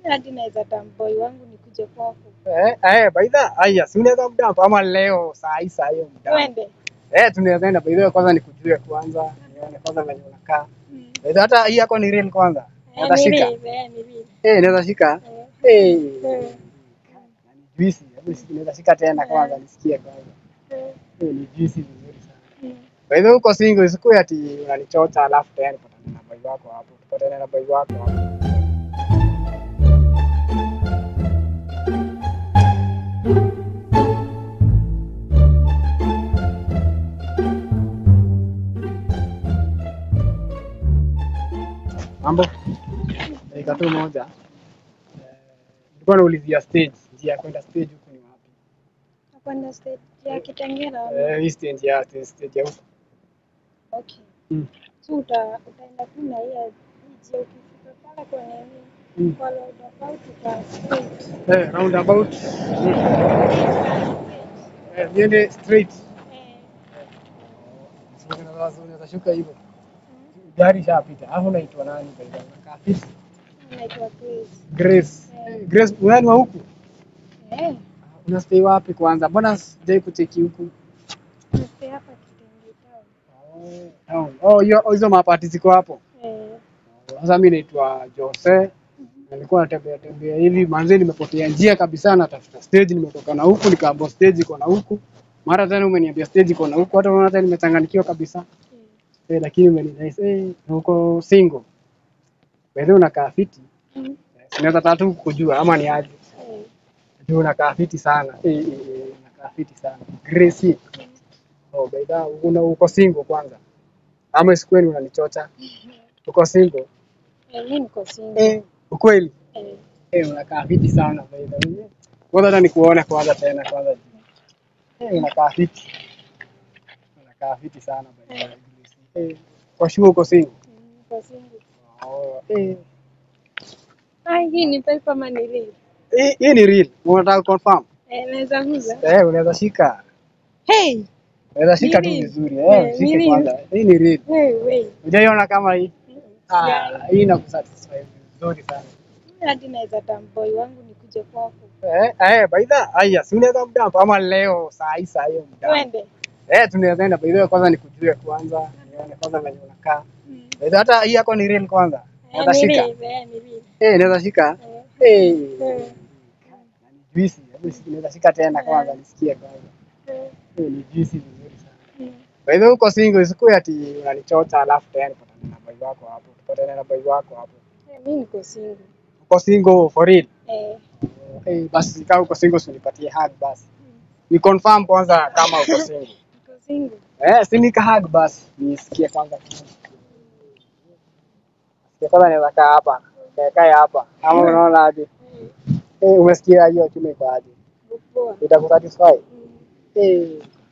hadi naweza tamboi wangu nikuje kwako. Eh, eh, baidha, haya, si unaweza mdampa ama leo saa hii saa hiyo mdampa. Twende. Eh, tunaweza enda baidha, kwanza nikujue kwanza, nione kwanza venye unakaa. Mm. Baidha, hata hii yako ni real kwanza. Eh, Naweza ni shika. real, eh, ni real. Eh, naweza shika. Eh, Eh. eh, Juisi, hebu shika- naweza shika tena kwanza nisikie kwanza. eh, Eh, ni juisi vizuri sana. mm. Baidha, huko single isikuwe ati unanichota alafu tena nipatane na boy wako hapo. Tupatane na boy wako hapo. Mambo? Dakika tu moja. Eh, Nilikuwa naulizia stage, njia ya kwenda stage huku ni wapi? Nakwenda stage ya Kitengela. Eh, hii stage ya stage ya huku. Okay. Mm. So uta, utaenda tu na hiyo njia ukifika pale kwenye hii Mm. kwa roundabout uta straight. Eh, roundabout. Eh, niende straight. Eh, Sio unaweza unaweza shuka hivyo. Gari shapita. Hapo unaitwa nani by the way? Unakaa fiti. naitwa Grace. Grace. Eh, Grace, wewe wa huku? Eh, Unastay wapi kwanza? Mbona sijai kucheki huku? nastay hapa Kitenge Town. Oh, oh, hiyo hizo mapati ziko hapo. Eh, Sasa mimi naitwa Jose. Nilikuwa natembea tembea hivi manzi, nimepotea njia kabisa, natafuta stage, nimetoka na huku nikaambiwa stage iko na huku, mara tena umeniambia stage iko na huku, hata unaona tena nimechanganyikiwa kabisa eh, eh, lakini umenidai eh, na uko single wewe unakaa fiti, mm, sinaweza tatu kujua ama ni aje? eh, Juu unakaa fiti sana eh, eh, eh, unakaa fiti sana Gracie. Oh, baida una uko single kwanza ama isikweni unanichocha? Uko single eh, mi niko single. eh, ukweli Eh, Eh, unakaa fiti sana baida. Kwanza hata nikuone kwanza tena kwanza. Eh, unakaa fiti. Unakaa fiti sana baida. Eh, kwa sure uko single. mm, niko single. Oh, eh. Ah, hii ni pesa ama ni real? Hii hii ni real. Unataka confirm? Eh, naweza uza. Eh, unaweza shika. Hey, Unaweza shika tu Ni real. vizuri. Eh, Eh, ni shike real. kwanza. Hii ni real. hey, wait. Unajaiona kama hii? Mm, Ah, yeah. hii inakusatisfy vizuri sana. hadi naweza tamboi wangu nikuje kwako. Eh, eh, baida. Haya, si unaweza mdampa ama leo saa hii saa hiyo mdampa. Twende. Eh, tunaweza enda baida kwanza nikujue kwanza, nione kwanza venye unakaa. Mm. Baida hata hii yako ni real kwanza. Eh, Naweza ni shika. real, eh, ni real. Eh, naweza shika. Eh, Eh. eh, Juisi, hebu shika- naweza shika tena kwanza nisikie kwanza. eh, Eh, ni juisi vizuri sana. mm. Kwa hivyo uko single isikuwe ati unanichota alafu tena nipatane na boy wako hapo. Tupatane na boy wako hapo. Eh, mi niko single. Uko single for real. Eh, Eh, basi kama uko single usinipatie hug basi. Ni confirm kwanza kama uko single. niko single. Eh, si nika hug basi. Nisikie kwanza. Sikia kwanza naweza kaa hapa. Kaa kaa hapa. Ama unaona aje? Eh, Eh, umesikia hiyo chume iko aje? poa. Itakusatisfy? Mm. Eh.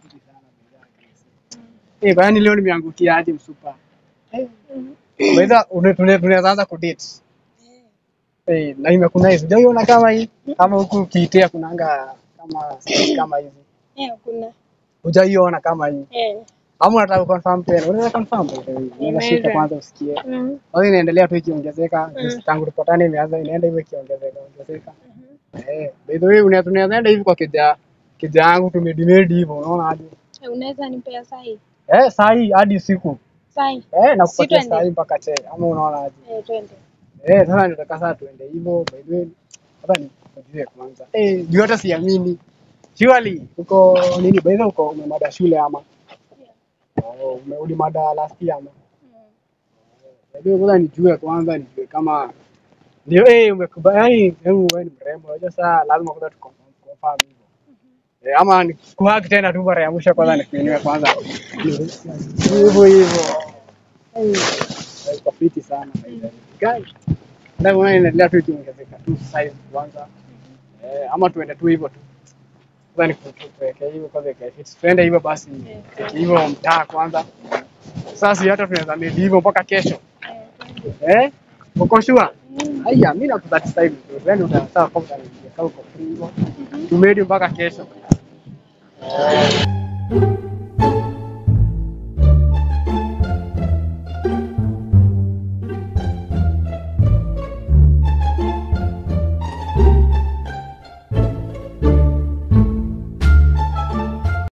Eh, kwani leo nimeangukia aje msupa? Eh. Mm. Unaweza une- tune- tunaweza anza kudate. Eh, Eh, na imekuna sijaiona kama hii. Kama huku ukiitea kunanga kama kama hizi. eh, kuna. Hujaiona kama hii. Eh, Ama unataka confirm tena? Unaweza confirm by the way. Unaweza shika Inaweza. kwanza usikie. mm. Basi inaendelea tu ikiongezeka. Mm. Tangu tupatane imeanza inaenda hivyo ikiongezeka ongezeka. Mhm. Eh, by the way una- tunaweza enda hivi kwa kija kija yangu tumedimedi hivyo unaona aje? Eh, unaweza nipea sahi? Eh, saa hii hadi usiku. Sahi. Eh, nakupatia twende? saa hii mpaka che. Ama unaona aje? Eh, twende. Eh, sasa nataka sasa tuende hivyo by the way. Hata nikujue kwanza. Eh, juu hata siamini. Surely uko nini by the way uko umemada shule ama? Oh, ume- ulimada last year ama? Mm. By the way kwanza nijue kwanza nijue kama ndio eh umekubali yani hebu wewe ni mrembo. Unajua sasa lazima kwanza tu confirm hivyo. Eh, ama ni kuhaki tena tu mara ya mwisho kwanza nikuinue kwanza. Hivyo hivyo. Eh, iko fiti sana by the way. Guys, ndio maana inaendelea tu ikiongezeka tu size kwanza. Eh, ama tuende tu hivyo tu. Kwanza ni kutuweke hivyo kwanza ikae fit. Tuende hivyo basi. Cheki hivyo mtaa kwanza. Sasa hata tunaweza medi hivyo mpaka kesho. Eh, twende. Eh? Uko sure? Mm. Haya, mimi nakusatisfy vizuri. Yaani utasawa kama utaniambia kama uko free hivyo. Tumedi mpaka kesho.